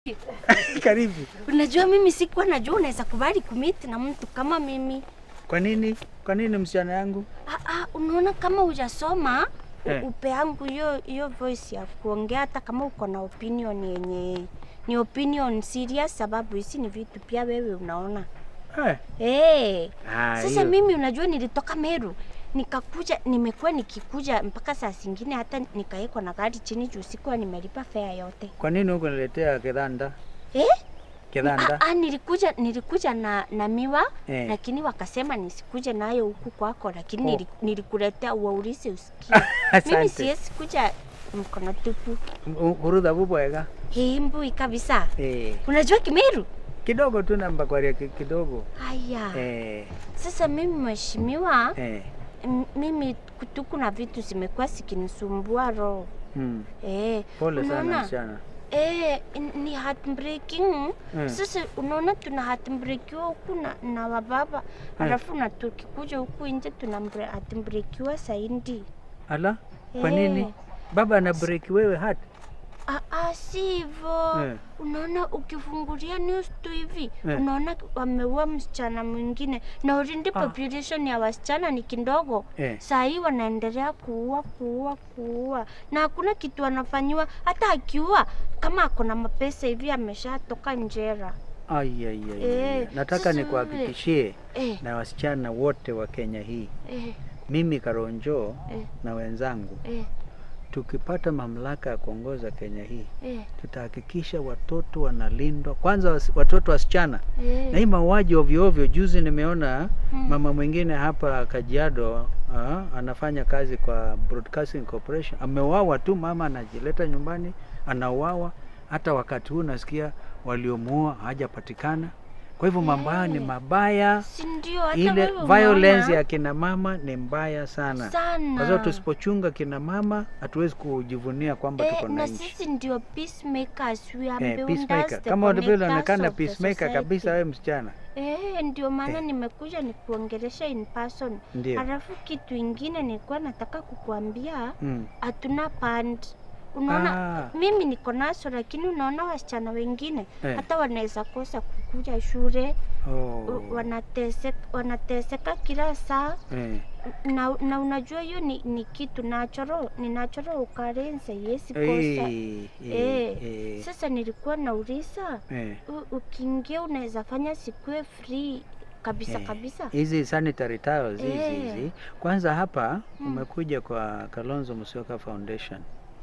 Karibu. Unajua mimi sikuwa najua unaweza kubali kumiti na mtu kama mimi. Kwa nini? Kwa nini msichana yangu? Ah, ah, unaona kama hujasoma Eh. u- upe yangu hiyo hiyo voice ya kuongea, hata kama uko na opinion yenye ni opinion serious, sababu hizi ni vitu pia wewe unaona. Eh. Hey. Ah, Sasa hiyo. mimi unajua nilitoka Meru nikakuja, nimekuwa nikikuja mpaka saa zingine hata nikawekwa na gari chini juu sikuwa nimelipa fare yote Kwa nini huko niletea kidhanda? eh? Kidhanda? Ah, ah, nilikuja nilikuja na, na miwa Eh. lakini wakasema nisikuje nayo huku kwako, lakini Oh. nili, nilikuletea uwaulize usikie. mimi Asante. siwezi kuja mkono tupu. Hurudha bubwega. Hii mbui kabisa. Eh. Unajua Kimeru? Kidogo tu namba kwa kidogo. Haya. Eh. Sasa mimi mheshimiwa, Eh. m- mimi kutu kuna vitu zimekuwa zikinisumbua roho. Hmm. Eh, Pole sana unaona? msichana. Eh, n- ni heartbreaking. Mm. Sasa unaona tuna heartbreakiwa huku na, na wababa alafu na tukikuja huku nje tuna mbre- heartbreakiwa zaidi. Ala? Kwa Eh. nini? Baba ana break wewe hat. Ah, ah, si hivyo. Eh. Unaona ukifungulia news tu hivi Eh. unaona wameua msichana mwingine na already Ah. population ya wasichana ni kidogo. Eh. Saa hii wanaendelea kuua kuua kuua, na hakuna kitu wanafanyiwa. Hata akiua kama ako na mapesa hivi ameshatoka njera. Ai ai ai. Eh, ai. Nataka sasa nikuhakikishie Eh, na wasichana wote wa Kenya hii, eh, mimi Karonjo eh, na wenzangu eh, tukipata mamlaka ya kuongoza Kenya hii eh, tutahakikisha watoto wanalindwa kwanza, wasi- watoto wasichana eh. na hii mauaji ovyo ovyo. Juzi nimeona Mm. mama mwingine hapa Kajiado ah, anafanya kazi kwa Broadcasting Corporation, ameuawa tu, mama anajileta nyumbani anauawa. Hata wakati huu nasikia waliomuua hajapatikana. Kwa hivyo mambo haya ni Eh. mabaya, Si ndio? Hata ile wewe violence unaona? ya kina mama ni mbaya sana, sana kwa sababu tusipochunga kina mama hatuwezi kujivunia kwamba Eh, tuko na na nchi. sisi ndio peacemakers, we are Eh, builders, peacemaker. the Kama vile connectors unaonekana of the peacemaker society. kabisa, wewe msichana. Eh, ndio maana Eh. nimekuja nikuongelesha in person. Ndio. Halafu kitu ingine nilikuwa nataka kukuambia, Mm. hatuna band. Unaona, Ah. mimi niko naso, lakini unaona wasichana wengine Eh. hata wanaweza kosa kukuja shule Oh. u- wanateseka, wanateseka kila saa Eh. na, na unajua hiyo ni, ni kitu natural, ni natural occurrence, yesi kosa Eh, eh, Eh, eh, sasa nilikuwa nauliza eh. u- ukiingia unaweza fanya sikue free kabisa Eh, kabisa. hizi sanitary towels hizi Eh. hizi kwanza hapa Mm. umekuja kwa Kalonzo Musyoka Foundation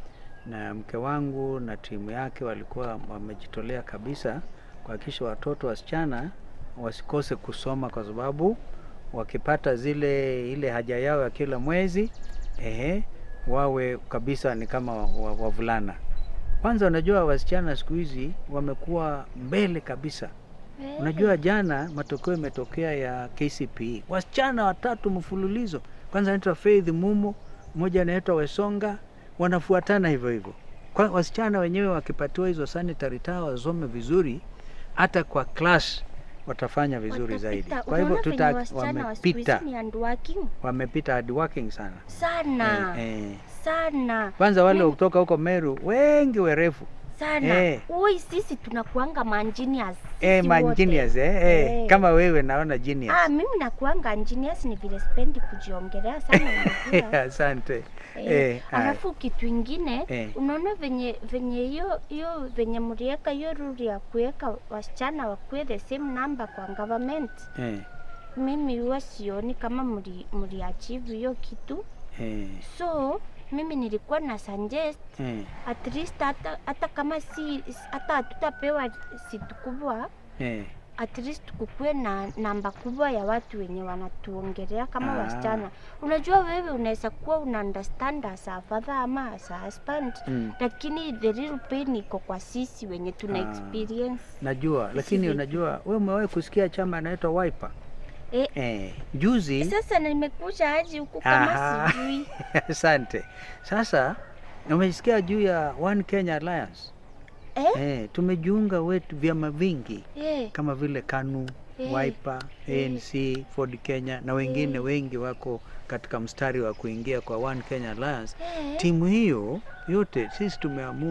na mke wangu na timu yake walikuwa wamejitolea kabisa kuhakikisha watoto wasichana wasikose kusoma kwa sababu wakipata zile ile haja yao ya kila mwezi ehe, wawe kabisa ni kama wa- wavulana. Kwanza unajua wasichana siku hizi wamekuwa mbele kabisa. Eh, Unajua jana matokeo imetokea ya KCPE, wasichana watatu mfululizo. Kwanza anaitwa Faith Mumo, mmoja anaitwa Wesonga, wanafuatana hivyo hivyo. Kwa wasichana wenyewe wakipatiwa hizo sanitary towels wasome vizuri, hata kwa class watafanya vizuri watapita. zaidi. Kwa hivyo Unaona venye tuta wasichana wa siku hizi wamepita, ni hardworking wamepita hard working sana sana eh, eh. sana Kwanza wale Mimi- kutoka huko Meru wengi werefu sana. Eh. Ui, sisi tunakuanga manjinias eh, ma genius eh, eh. Eh. Kama wewe naona genius. Ah, mimi nakuanga engineers ni vile spendi kujiongelea sana unajua. Asante. Eh, Eh, haya. alafu kitu ingine Eh. unaona venye venye hiyo hiyo venye mliweka hiyo rule ya kuweka wasichana wakuwe the same number kwa government, Eh, mimi huwa sioni kama mli, mli achieve hiyo kitu, eh, so mimi nilikuwa na suggest eh, at least hata, hata kama si hata hatutapewa situ kubwa eh. at least kukuwe na namba kubwa ya watu wenye wanatuongelea kama Ah. wasichana. Unajua wewe unaweza kuwa una understand as a father ama as a husband Mm. lakini the real pain iko kwa sisi wenye tuna Ah. experience. Najua, lakini vipi? unajua wewe umewahi kusikia chama inaitwa Wiper? Eh, Eh, juzi sasa nimekuja aje huku kama Aha. sijui. Asante. Sasa umesikia juu ya One Kenya Alliance? Eh? Eh, tumejiunga wetu vyama vingi Eh, kama vile KANU, Eh. Wiper, Eh. ANC, Ford Kenya na wengine Eh. wengi wako katika mstari wa kuingia kwa One Kenya Alliance. eh, Timu hiyo yote sisi tumeamua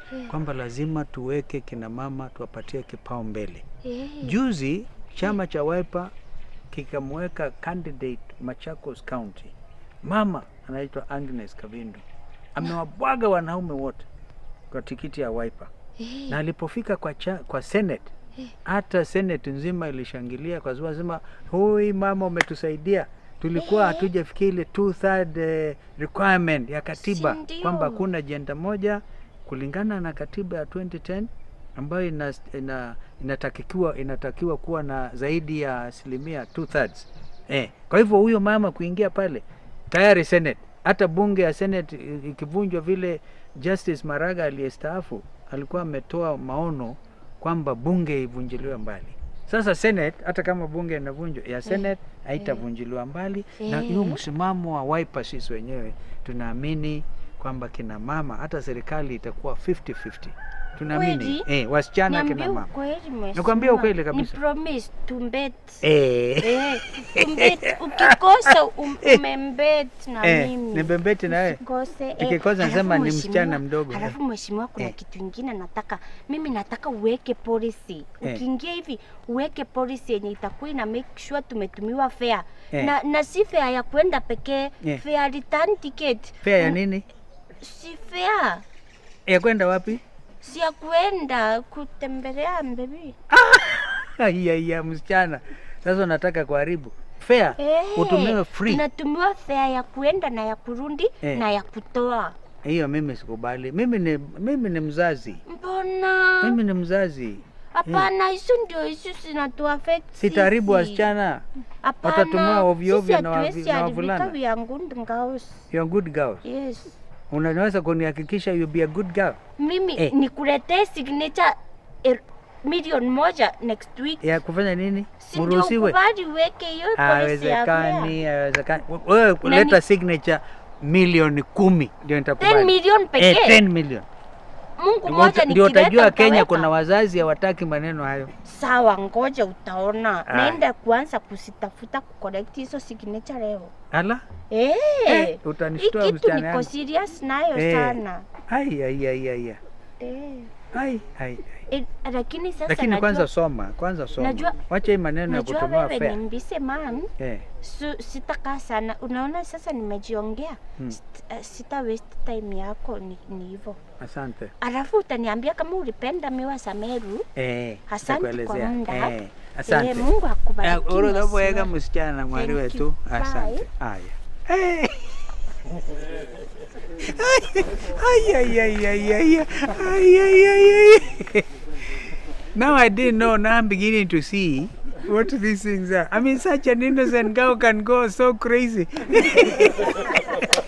kwamba lazima tuweke kina mama tuwapatie kipao mbele. Eh. Juzi chama cha Wiper kikamweka candidate Machakos County, mama anaitwa Agnes Kavindu, amewabwaga wanaume wote kwa tikiti ya Wiper, Eh. na alipofika kwa, cha, kwa Senate hata Senate nzima ilishangilia kwa sababu sema hui mama umetusaidia, tulikuwa Eh. hatujafikia ile two third eh, requirement ya katiba Si ndio? kwamba kuna jenda moja kulingana na katiba ya 2010 ambayo ina, ina, inatakiwa, inatakiwa kuwa na zaidi ya asilimia two thirds. Eh, kwa hivyo huyo mama kuingia pale tayari Senate, hata bunge ya Senate i- ikivunjwa vile Justice Maraga aliyestaafu alikuwa ametoa maono kwamba bunge ivunjiliwe mbali. Sasa Senate, hata kama bunge inavunjwa ya Senate haitavunjiliwa mbali, na hiyo Eh. msimamo wa Wiper, sisi wenyewe tunaamini kwamba kina mama, hata serikali itakuwa 50-50 tunaamini Kweli? eh, wasichana Niambie kina mama ukweli mheshimiwa. Nakwambia ukweli kabisa. Ni promise tumbet. eh. Eh, tumbet. Ukikosa um, umembet na Eh, mimi. nibembeti na wewe? Usikose, eh. Nikikosa Halafu nasema ni mheshimiwa- msichana mdogo, eh. Halafu mheshimiwa, kuna Eh. kitu ingine nataka mimi, nataka uweke policy Eh. ukiingia hivi uweke policy yenye itakuwa ina make sure tumetumiwa fare Eh. na, na si fare ya kwenda pekee Eh. fare return ticket Fare ya Mm, nini? si fare Ya kwenda wapi? si ya kwenda kutembelea mbebi Iya, iya, msichana. Sasa unataka kuharibu fare Eh, utumiwe free. Tunatumiwa fare ya kuenda na ya kurudi Eh. na ya kutoa. Hiyo mimi sikubali. Mimi ni mimi ni mzazi, Mbona? mimi ni mzazi, Hapana, hizo ndio hizo zinatu affect sitaharibu sisi. wasichana. Hapana, watatumia ovyo sisi ovyo na wavi- hatuwezi na haribika, wavulana. we are good girls. You're a good girl. Yes. Unaweza kunihakikisha you be a good girl? Mimi Eh. nikuletee signature er, milioni moja next week. Ya kufanya nini? Si ndio Muruhusiwe? ukubali uweke hiyo policy ya fare. Haiwezekani, haiwezekani. Wewe Na leta ni- signature milioni kumi ndio 10 nitakubali. milioni Eh, pekee. 10 million. Mungu Ndio moja uta- Ndio nikileta utajua Kenya utaweka. kuna wazazi hawataki maneno hayo. Sawa, ngoja utaona. Aya. Naenda kuanza kusitafuta kucorrect hizo signature leo. Ala, Eh, Eh, hii utanishtua kitu msichana niko yangu. serious nayo Eh. sana. ai ai ai ai. ai. Eh. Ai ai. Eh, lakini sasa Lakini najua, kwanza soma, kwanza soma. najua- Wacha hii maneno ya najua kutumia wewe ni fare. mbise man Eh. su, sitakaa sana. Unaona sasa nimejiongea Hmm. Sit, uh, sita waste time yako ni, ni hivyo. Asante. Alafu utaniambia kama ulipenda miwa za Meru. Eh. Asante kwa nitakuelezea. muda. Eh. Asante. Eh, Mungu akubariki. Urodhobwega mheshimiwa. msichana mwari Thank wetu. you. Asante. Bye. Haya. Eh. Ay, ay, ay, ay, ay, ay, ay, ay, ay. Now I didn't know, now I'm beginning to see what these things are. I mean, such an innocent girl can go so crazy.